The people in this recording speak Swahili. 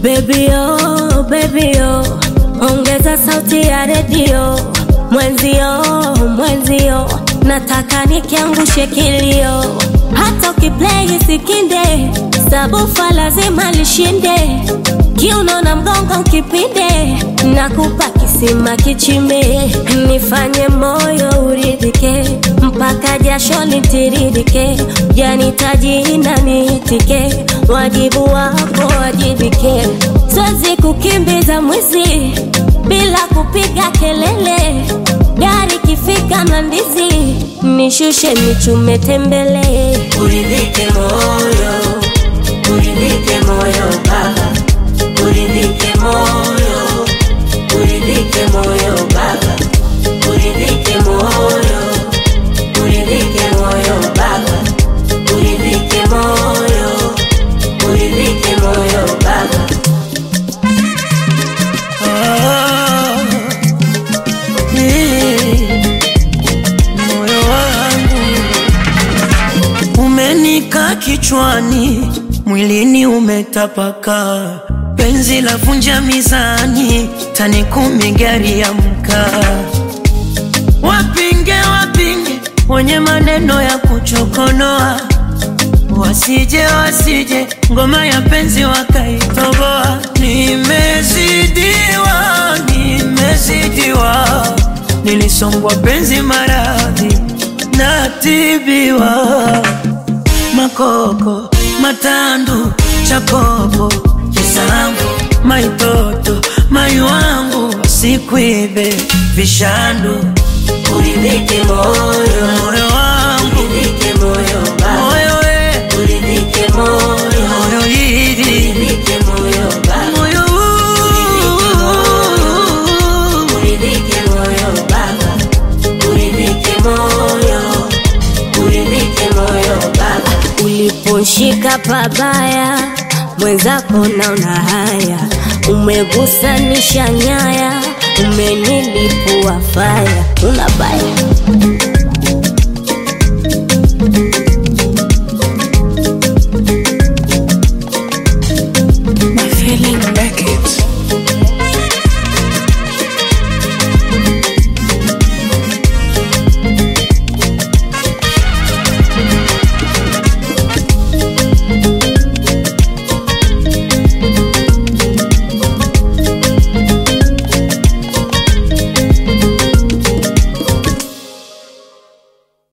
Baby oh, baby oh, ongeza sauti ya redio. Mwenzio, mwenzio, nataka nikiangushe kilio. Hata ukiplay sikinde, sabufa lazima lishinde. Kiuno na mgongo ukipinde, nakupa kisima kichimbe. Nifanye moyo uridhike, mpaka jasho litiririke. Janitaji na niitike, wajibu wako wajibike. Siwezi kukimbiza mwizi bila kupiga kelele. Gari kifika Mlandizi, nishushe nichume tembele. Uridhike moyo, uridhike moyo baba, uridhike moyo, uridhike moyo baba, uridhike moyo, uridhike moyo baba, uridhike moyo, uridhike moyo baba. Ah, eh, moyo wangu umenika kichwani, mwilini umetapaka, penzi la vunja mizani, tani kumi gari ya mkaa. Wapinge wapinge wenye maneno ya kuchokonoa, wasije wasije ngoma ya penzi wakaitoboa. Nimezidiwa, nimezidiwa, nilisongwa penzi maradhi, natibiwa makoko matandu chakopo kisambu maitoto mai wangu sikwibe vishandu Uridhike moyo, moyo wangu uridhike moyo baba, moyo we uridhike moyo, moyo hili uridhike moyo baba. moyo huu. Uridhike moyo baba, uridhike moyo, uridhike moyo baba. Uliposhika pabaya, mwenzako naona haya, umegusanisha nyaya, umenilipua faya, una baya